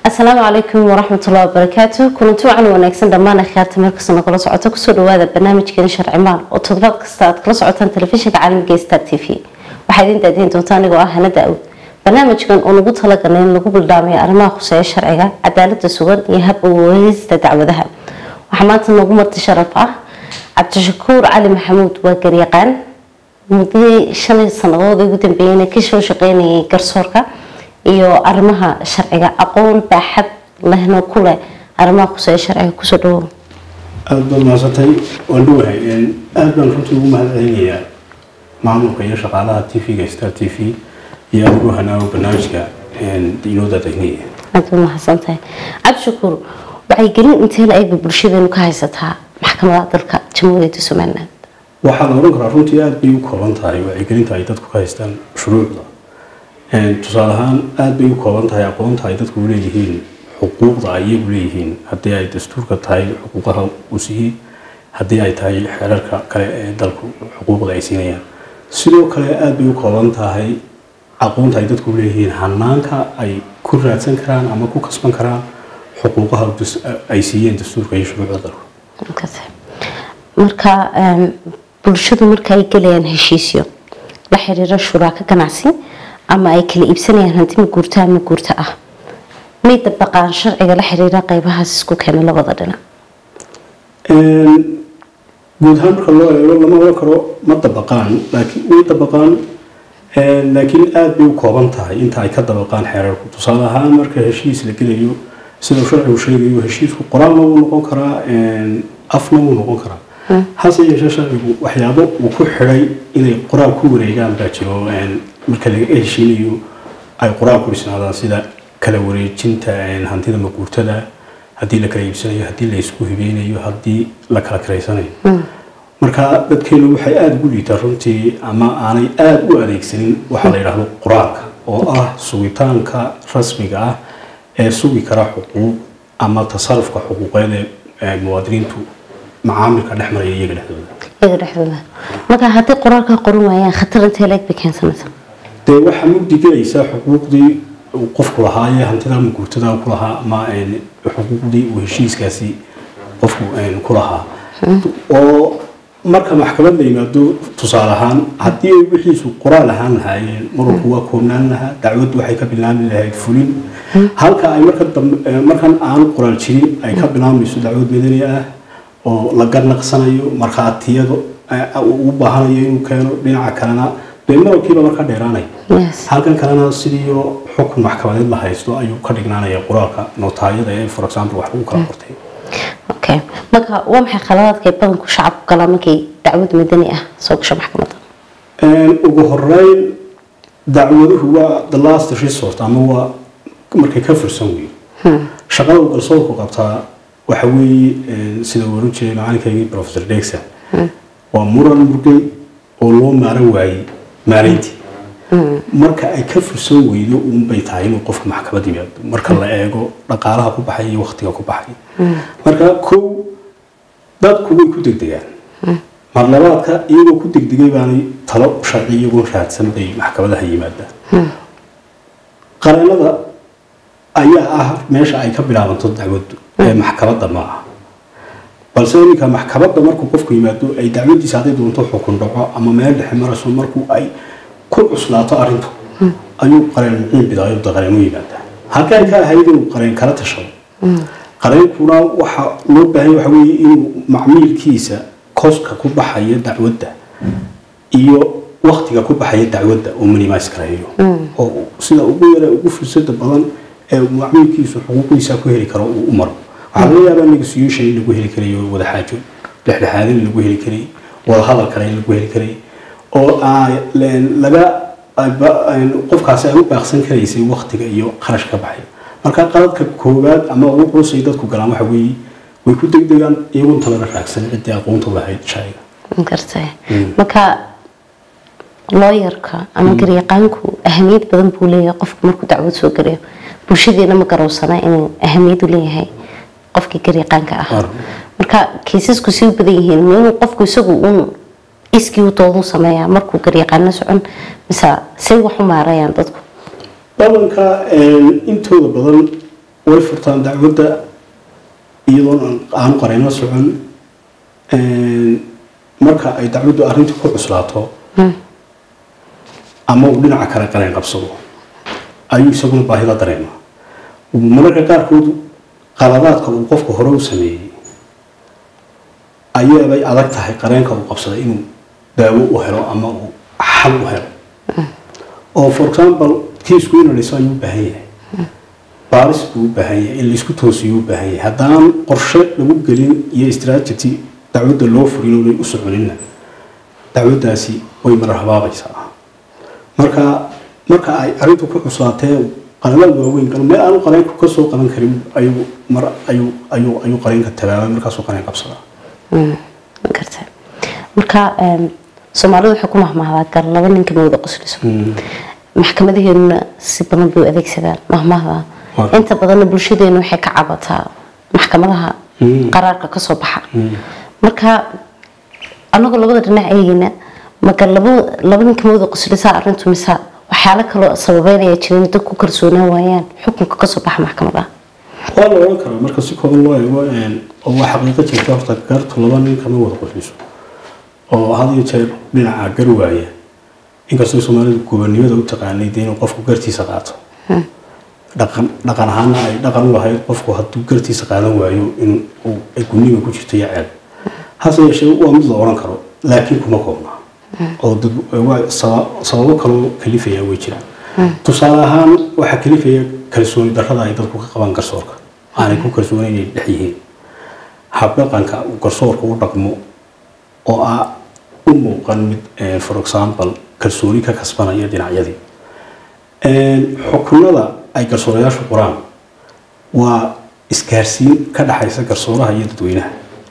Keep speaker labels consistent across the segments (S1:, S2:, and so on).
S1: asalaamu calaykum waraxmatullahi wabarakaatu kulanti wacan wanaagsan dhammaan akhyaarta meel kasta nagala socota kusoo dhawaada barnaamijkeena sharci maal oo toddobaad kasta aad kala socotaan telefishinka caalamiga star t v waxaa idin daadiin doonta anigoo ah hana daawud barnaamijkan oo nagu talagalay in lagu bildhaamayo arrimaha khuseeya sharciga cadaalada sugan iyo hab uweysista dacwadaha waxaa maanta noogu marti sharaf ah cabdishakuur cali maxamuud waa garyaqaan muddadii shalay sanadood ugu dambeeyeyna ka soo shaqeynayay garsoorka iyo arrimaha sharciga aqoon baaxad lehna ku leh arrimaha khuseeya sharciga kusoo dhawow
S2: aada baad mahadsantay waan dhawahay aada baan runtii ugu mahad celinayaa maamulka iyo shaqaalaha t v-ga star t v iyo adigu hanaago barnaamijka inoo daadagnaya
S1: aad baad mahadsantahay cabdishakuur waxay gelin intee la eegba bulshadeenu ka haysataa maxkamadaha dalka jamhuuriyadda somaliland
S2: waxaa la odhan karaa runtii aada bay u kooban tahay wacyigelinta ay dadku ka haystaan shuruucda tusaale ahaan aada bay u kooban tahay aqoonta ay dadku leeyihiin xuquuqda ay iyagu leeyihiin haddii ay dastuurka tahay xuquuqaha uu siiyey haddii ay tahay xeerarka kale ee dalku xuquuqda ay siinayaan sidoo kale aada bay u kooban tahay aqoonta ay dadku leeyihiin hanaanka ay ku raadsan karaan ama ku kasban karaan xuquuqaha ay siiyeen dastuurka iyo shuruucda dalku
S1: marka bulshadu marka ay gelayaan heshiisyo la xiriira shuraaka ganacsi ama ay kala iibsanayaan hanti ma guurta ama guurta ah may dabaqaan sharciga la xiriira qeybahaas isku keenay labada dhinac
S2: guud ahaan marka loo eego lama oran karo ma dabaqaan laakiin way dabaqaan laakiin aada bay u kooban tahay inta ay ka dabaqaan xeerarku tusaale ahaan marka heshiis la gelayo sida uu sharcigu sheegayo heshiisku qoraalna wuu noqon karaa afna wuu noqon karaa hase yeeshee sharcigu waxyaabo uu ku xidhay inay qoraal ku wareegaan baa jiro marka laga heshiinayo ay qoraal ku dhisnaadaan sida kala wareejinta hantida maguurtada haddii la kala iibsanayo haddii la isku hibeynayo haddii la kala kiraysanayo marka dadkeenu waxay aada ugu liitaa runtii ama aanay aada u adeegsanin waxaa la yidhaahdo qoraalka oo ah sugitaanka rasmiga ah ee sugi kara xuquuq ama tasarufka xuquuqeed ee muwaadiniintu macaamilka dhex maraya iyaga dhexdooda
S1: iyaga dhexdooda marka haddii qoraalka qoran waayaan khatar intee leeg bay keensanaysa
S2: dee waxaa mugdi gelaysaa xuquuqdii uu qofku lahaa ee hantida maguurtada ku lahaa ama xuquuqdii uu heshiiskaasi qofku ku lahaa oo marka maxkamad la yimaado tusaale ahaan haddii ay wixiisu qoraal ahaan lahaayeen marwalku waa koobnaan lahaa dacwaddu waxay ka bilaabmi lahayd fulin halka ay markan aan qoraal jirin ay ka bilaabmayso dacwad madani ah oo la garnaqsanayo markhaatiyada u baahanayo inuu keeno dhinaca kalena dee maralkiiba markaa dheeraanaya halkan kalena sidii xukun maxkamadeed la haysto ayuu ka dhignaanaya qoraalka notaayada ee for example wax lagu kala qortay
S1: okay marka waa maxay khaladaadka ay badanku shacabku galaan markay dacwad madani ah soo gasho maxkamadda
S2: ugu horeyn dacwaduhu waa the last resort ama waa markay ka fursan weyn shaqada uu garsoorku qabtaa waxa weeye sida uu oran jiray macalinkaygii professor dexon waa muran murgay oo loo maaran waayey maarayntii marka ay ka fursan weydo unbay tahay inuu qofka maxkamad yimaado marka la eego dhaqaalaha ku baxay iyo waktiga ku baxay marka kow dadku way ku degdegaan mar labaadka iyagoo ku degdegay baanay talo sharci iyagoo raadsan bay maxkamadaha yimaadaan qareenada ayaa ah meesha ay ka bilaabanto dacwaddu ee maxkamadda ma aha balse iminka maxkamadda markuu qofku yimaado ay dacwadiisa hadday doonto xukun dhaco ama meel dhexe marayso markuu ay ku cuslaato arrintu ayuu qareen muciin bidaayo qareen u yimaadaa halka ay ka ahayd inuu qareen kala tashado qareenkuna waxa loo baahan waxa weeye inuu macmiilkiisa koska ku baxaya dacwadda iyo waktiga ku baxaya dacwadda uu minimise gareeyo oo sida ugu yara ugu fursada badan ee macmiilkiisu xuquuqdiisa ku heli karo uu u maro waxaa laga yaabaa negotiation in lagu heli karayo wada xaajo dhexdhexaadin in lagu heli karay wada hadal kale in lagu heli karay oo laga qofkaasi ay u baaqsan karaysay waktiga iyo kharash ka baxay marka qaladka koowaad ama ugu culusay dadku galaan waxa weeye way ku degdegaan iyagoon talana raagsan ciddii aqoonta lahayd shayga
S1: gartay marka looyarka ama garyaqaanku ahamiyad badan buu leeyahay qofku markuu dacwad soo garayo bulshadeena ma garowsana inuu ahamiyad u leeyahay qofkii garyaqaanka ah marka kiisasku si u badan yihiin inuu qofku isagu uun iskii u doodu sameeyaa markuu garyaqaano socon mise say wax u maarayaan dadku
S2: badanka intooda badan way furtaan dacwadda iyadoon aanu qareyno socon marka ay dacwaddu arrintii ku cuslaato ama uu dhinaca kale qareen qabsado ayuu isaguna baahida dareema mararka qaarkood qaladaadka uu qofka hore u sameeyey ayaabay adag tahay qareenka uu qabsaday inuu daawo u helo ama uu xal u helo oo for example kiisku inuu dhiso ayuu u baahan yahay baaris buu u baahan yahay in laisku toosiyuu u baahan yahay haddaan qorshe lagu gelin iyo strategy dacwadda loo furin oonay u soconinna dacwaddaasi way marar habaabaysaa marka marka ay arrintu ku cuslaatee qaladaad waaweyn galo meel aanu qareenku ka soo qaban karin ayuu mar ayuu ayuu ayuu qareenka tabaabay markaasuu qareen qabsadaa
S1: garta marka soomaalidu waxay ku mahmahdaa gar laba ninka mawada qosliso maxkamadaheeduna si badan bay u adeegsadaan mahmahda inta badanna bulshadeenu waxay ka cabataa maxkamadaha qaraarka kasoo baxa marka anagoo labada dhinac eegeyna maka laba ninka mawada qoslisa arintu mise waxyaalo kaloo sababeynaya jirin dad ku kalsoonaan waayaan xukunka kasoo baxa maxkamadaha
S2: waa la oran karaa marka si kooban loo eego oo waa xaqiiqo jirta horta gartu laba nin kama wada qosliso oo had iyo jeer dhinaca gar waaya inkastoo soomaalidu gobonimada u taqaanay dee inuu qofku gartiisa qaato dhaqan dhaqan ahaana ay dhaqan u lahayd qofku hadduu gartiisa qaadan waayo in uu ay guniga ku jirto iyo ceeb hase yeeshee waa mid la oran karo laakiin kuma koobna oo dad waa sababo kaloo kalifaya way jiraan tusaale ahaan waxaa kalifaya kalsooni darrada ay dadku ka qabaan garsoorka aanay ku kalsooni inay dhex yihiin habdhaqanka uu garsoorka u dhaqmo oo ah u muuqan mid for example kalsooni ka kasbanaya dhinacyadii xukunada ay garsoorayaashu qoraan waa isgaarsiin ka dhaxaysa garsooraha iyo dadweynaha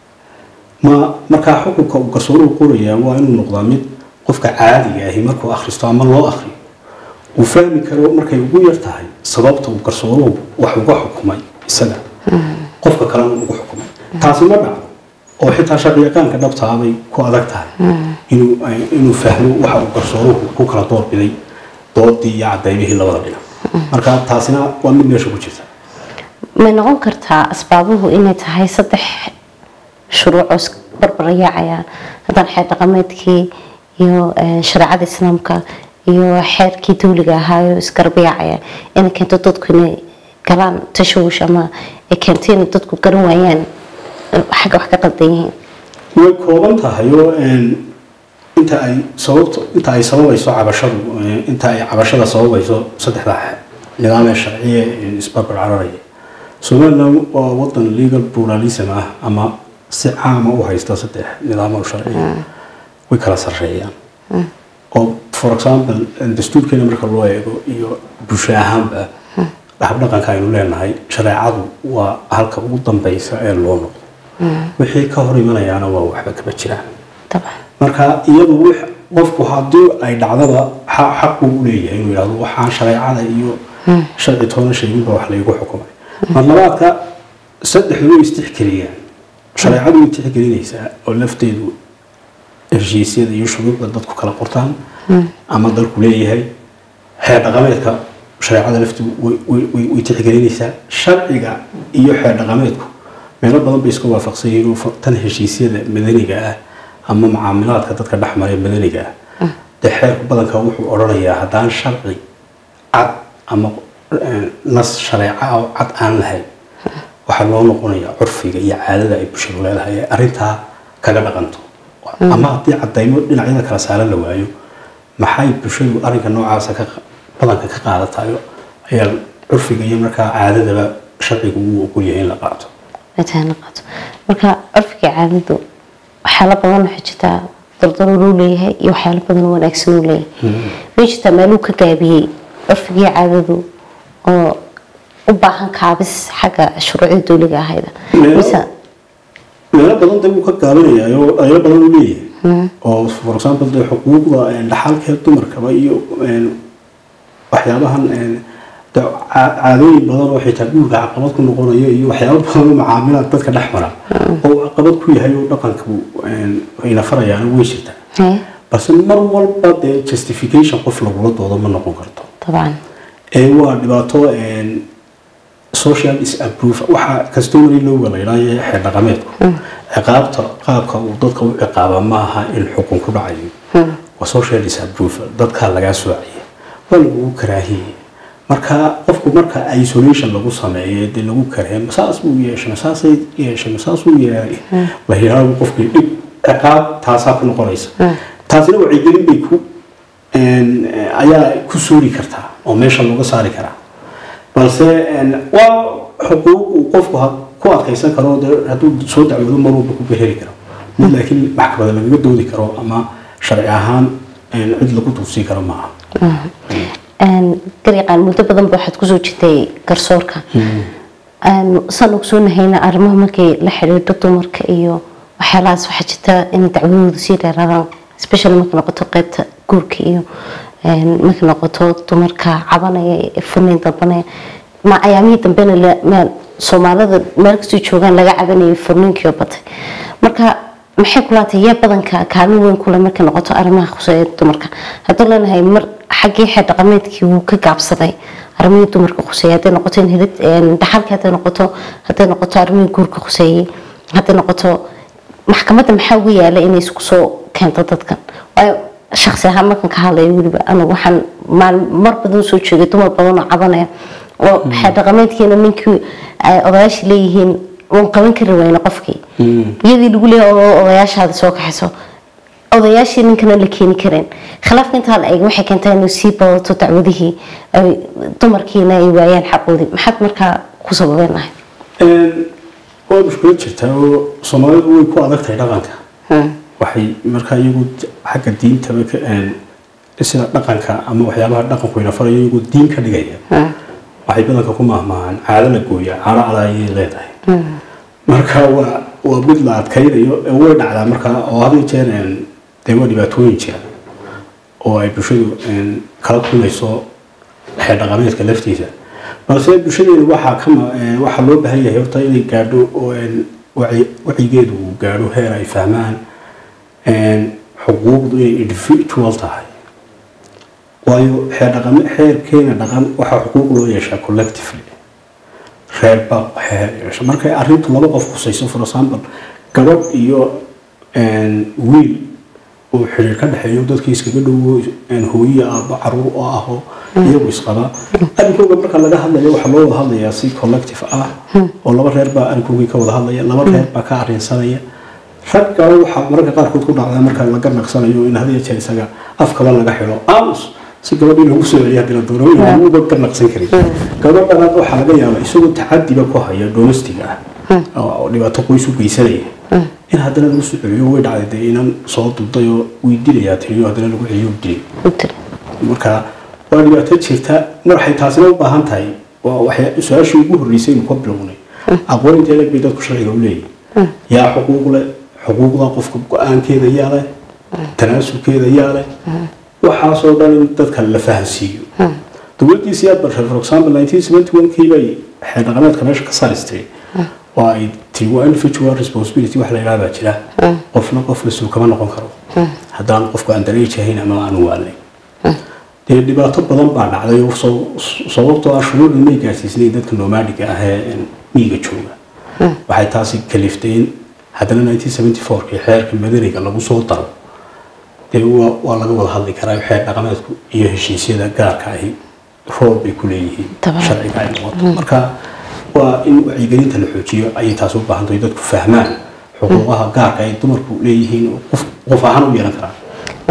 S2: ma markaa xukunka uu garsooruhu qorayaa waa inuu noqdaa mid qofka caadiga ahi markuu akhristo ama loo akhriyo uu fahmi karo markay ugu yar tahay sababta uu garsooruhu wax uga xukumay isaga qofka kalena ugu xukumay taasi ma dhacdo oo xitaa shaqiyaqaanka dhabtaabay ku adag tahay inuu inuu fahmo waxa uu garsooruhu ku kala doorbiday doodii iyo cadaymihii labada dhinac marka taasina waa mid meesha ku jirta
S1: may noqon kartaa asbaabuhu inay tahay saddex shuruucoo barbaryaacayaan haddaan xeer dhaqameedkii iyo shareecada islaamka iyo xeerkii dawliga ahaayo isgarbayaacaya inay keento dadku inay galaan tashawush ama ay keento inay dadku garan waayaan xagga wax ka qaldan yihiin
S2: way kooban tahay oo inta ay sababto inta ay sababayso cabashadu inta ay cabashada sababayso saddexda nidaam ee sharciye isbarbar cararaya somaliland waa wadan legal pluralism ah ama si caama u haysta saddex nidaamo sharciya way kala sarreeyaan oo for example dastuurkeena marka loo eego iyo bulsho ahaanba habdhaqanka aynu leenahay shareecadu waa halka ugu dambeysa ee loo noqdo wixii ka hor imanayaana waa waxba kama jiraan marka iyadu qofku haddii ay dhacdaba xaq buu u leeyahay inuu yidhahdo waxaan shareecada iyo sharci toona sheeginba wax laygu xukumay mar labaadka saddexdu way istixgeliyaan shareecadu way tixgelinaysaa oo lafteedu heshiisyada iyo shuruucda dadku kala qortaan ama dalku leeyahay xeer dhaqameedka shareecada lafteedu way tixgelinaysaa sharciga iyo xeer dhaqameedku meelo badan bay iska waafaqsan yihiin tan heshiisyada madaniga ah ama mucaamilaadka dadka dhexmara ee madaniga ah dee xeerku badanka wuxuu odhanayaa haddaan sharci cad ama nas shareeca oo cad aan lahayn waxaa loo noqonayaa curfiga iyo caadada ay bulshadu leedahay ee arrintaa kaga dhaqanto ama haddii cadaymo dhinacyada kala saaran la waayo maxay bulshadu arrinka noocaasa ka badanka ka qaadatayo ayaa curfiga iyo markaa caadadaba sharcigu uu ogol yahay in la qaato
S1: la qaato marka curfiga caadadu waxyaalo badan waxay jirtaa dardaro luu leeyahay iyo waxyaalo badan oo wanaagsan uu leeyahay way jirtaa meeluu ka gaabiyey curfigii caadadu oo u baahan kaabis xagga shuruucda dowliga ahayda mise
S2: meelo badan dee wuu ka gaabinayaa oo dhaliilo badan uu leeyahay oo for example dee xuquuqda dhaxalkee dumarkaba iyo waxyaabahan caadooyin badan oo xitaa guurka caqabad ku noqonaya iyo waxyaabo badan oo macaamilaad dadka dhex mara oo caqabad ku yahay oo dhaqanka ina farayaana way jirtaa balse mar walba dee justification qof lagula doodo ma noqon karto
S1: طبعا
S2: ee waa dhibaato social disapprove waxa customary lowga la yidhaayo xeer dhaqameedku ciqaabta qaabka uu dadka u ciqaaba maaha in xukun ku dhacayo waa social disapprove dadkaa lagaa soocaya waa lagugu karaahiyey marka qofku marka isolation lagu sameeyo dee lagu karaahiyo saas buu yeeshay saasay yeeshay saasuu yeelay la yidhaahdo qofkii dhib ciqaab taasaa ku noqonaysa taasina wacyigelin bay ku ayaa ku suuri kartaa oo meesha looga saari karaa balse waa xuquuq uu qofku ku adkaysan karo hadduu soo dacwado mar walba ku beheri karo mid laakiin maxkamada lagaga doodi karo ama sharci ahaan cid lagu duufsii karo maaha
S1: gariiqaan muddo badan ba waxaad kusoo jirtay garsoorka saan ogsoonahaynaa arrimaha markay la xidhiidho dumarka iyo waxyaalahaas waxaa jirta in dacwadoodu sii dheeraadaan especially markay noqoto qeybta guurka iyo markay noqoto dumarka cabanaya furnayn dalbanaya ma ayaamihii dambena meel soomaalida meel kastoo joogaan laga cabanayay furniinkiio batay marka maxay kulaatay yaa badanka kaalin weyn kule markay noqoto arrimaha khuseeya dumarka hadduu leenahay mar xaggii xeer dhaqameedkii wuu ka gaabsaday arrimihii dumarka khuseeyay hadday noqoto dhaxalkii hadday noqoto hadday noqoto arrimihii guurka khuseeyey hadday noqoto maxkamadda maxaa ugu yaala inay isku soo keento dadkan waayo shaksi ahaan markan ka hadlaya weliba anigu waxaan mar badan soo joogay dumar badan oo cabanaya oo xeer dhaqameedkiina ninkii odayaashii leeyihiin waan qaban kari wayna qofkii iyadii lagu leeyahay oo odayaashaada soo kaxayso odayaashii ninkana la keeni kareen khilaafka intaa la eeg waxay keentay inuu sii badato dacwadihii dumarkiina ay waayaan xaqoodii maxaad markaa ku sababeen lahay
S2: waa mushkilad jirtaa oo soomaalidu way ku adag tahay dhaqanka waxay markaa iyagu xagga diintaba sida dhaqanka ama waxyaabaha dhaqanku ina farayo iyagu diin ka dhigaya waxay badanka ku mahmaahaan caado la gooya caado cada ayay leedahay marka waa waa mid la adkaynayo way dhacdaa markaa oo had jeer dee waa dhibaatooyin jira oo ay bulshadu kala kulmayso xeer dhaqameedka laftiisa balse bulshadeena waxaa kama waxaa loo baahan yahay horta inay gaadho wacyigeedu uu gaadho heer ay fahmaan xuquuqdu inay individual tahay waayo xeer dhaqame xeerkeena dhaqan waxaa xuquuq loo yeeshaa collectively reer baa xeer yeesha markay arrintu laba qof khusayso for example gabadh iyo wiil uu xiriir ka dhexeeyo dadkii iskaga dhowo hooyiya aaba caruur oo aho iyagu isqaba arrinkooga marka laga hadlayo waxaa loo wada hadlayaa si collective ah oo laba reer baa arrinkoogii ka wada hadlaya laba reer baa ka arrinsanaya ragga waxaa mararka qaarkood ku dhacdaa marka laga naqsanayo in hadiya jeer isaga afkaba laga xidho aamus si gabadhii lagu soo celiya hadii la doono inanuba ka naqsan karin gabadhanaad waxaa laga yaabaa isagoo tacadiba ku haya domestic ah oo dhibaato qoys u geysanaya in haddana lagu soo celiyo way dhacday dee inan soo dubday oo way dilayaa tiriyo haddana lagu celiyo dilay marka waa dhibaato jirta mar waxay taasina u baahan tahay waa waxay su-aashii ugu horreysay inu ka bilownay aqoon intee leg bay dadku sharciga u leeyihin yaa xuquuq leh xuquuqda qofka go-aankeeda yaa leh tanaasulkeeda yaa leh waxaasoo dhan in dadka la fahansiiyo dowladdiisii aad bartay for example nineteen seventy one kii bay xeer dhaqameedka meesha ka saaristay waa ay tiri waa individual responsibility wax la yidhaha baa jira qofna qof mas-uul kama noqon karo haddaan qofku aan dareej ahayn ama aanu waalnay dee dhibaato badan baa dhacday oo sababtoo ah shuruucdan may gaarsiisnayn dadka nomaadiga ah ee miyiga jooga waxay taasi kaliftay in haddana nineteen seventy four kii xeerka madaniga lagu soo daro dee waa laga wada hadli karaa xeer dhaqameedku iyo heshiisyada gaarka ahi roob bay ku leeyihiin sharciga ay noqoto marka waa in wacyigelinta la xoojiyo ayay taasi u baahan tahay dadku fahmaan xuquuqaha gaarka ay dumarku leeyihiin qof ahaan u yeelan karaan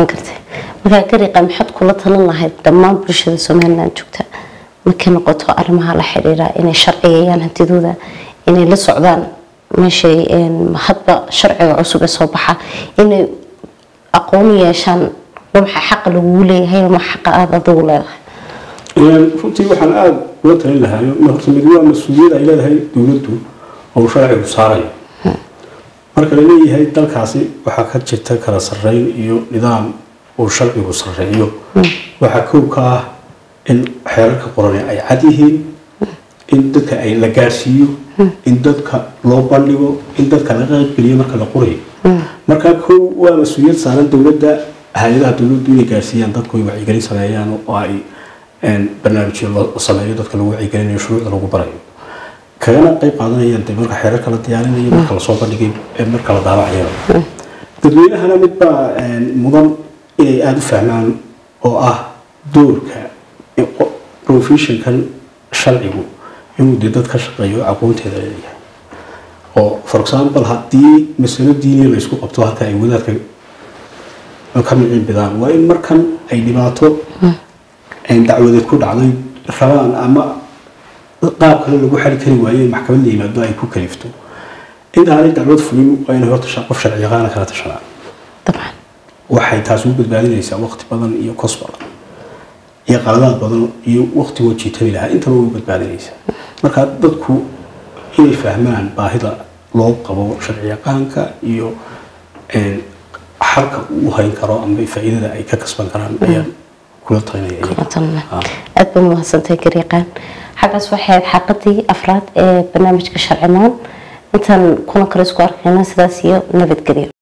S1: markaa gariiqa maxaad kula talin lahayd dhammaan bulshada somaliland joogta markay noqoto arrimaha la xidhiira inay sharciyayaan hantidooda inay la socdaan meeshay hadba sharciga cusub ee soo baxa inay aqoon yeeshaan waxa xaqa lagugu leeyahay ama xaqa aada adigu leedahay
S2: runtii waxaan aada uga talin lahayo horta mid waa mas-uuliyad ay leedahay dowladdu oo sharcigu saarayo marka la leeyahay dalkaasi waxaa ka jirta kala sarreyn iyo nidaam uu sharcigu sarreeyo waxaa kow ka ah in xeerarka qorane ay cad yihiin in dadka ay la gaarsiiyo in dadka loo bandhigo in dadka laga qaybgeliyo marka la qorayo marka kow waa mas-uuliyad saaran dowladda hay-adaha dowladdu inay gaarsiiyaan dadku ay wacyigelin sameeyaan oo ay barnaamijyo la sameeyo dadka lagu wacyigelinayo shuruucda lagu barayo kagana qayb qaadanayaan de marka xeerarka la diyaarinayo marka lasoo bandhigay ee marka la daawacayaba dadweynahana mid baa mudan inay aada u fahmaan oo ah doorka professionkan sharcigu inuu dee dad ka shaqeeyo aqoonteeda leeyahay oo for example haddii masalo diiniya laysku qabto halka ay wadaadka ka micin bidaan waa in markan ay dhibaato dacwadeed ku dhacday rabaan ama qaab kale lagu xali kari waaye maxkamad la yimaado ay ku kalifto intaanay dacwad fulin waa inay horta qof sharci yaqaana kala tashanaan
S1: dabcan
S2: waxay taas u badbaadinaysaa waqti badan iyo kos badan iyo qaladaad badan iyo waqtigoo jiitabi lahaa intaba u badbaadinaysaa marka dadku inay fahmaan baahida loo qabo sharci yaqaanka iyo xalka uu hayn karo ama faa'iidada ay ka kasban karaan ayaan kula talinaya
S1: aad ba mahadsantahay gariiqaan xaggaas waxay ahayd xaqadii afraad ee barnaamijka sharcimaan intaan kuna kale isku arkayna sidaas iyo nabadgelyo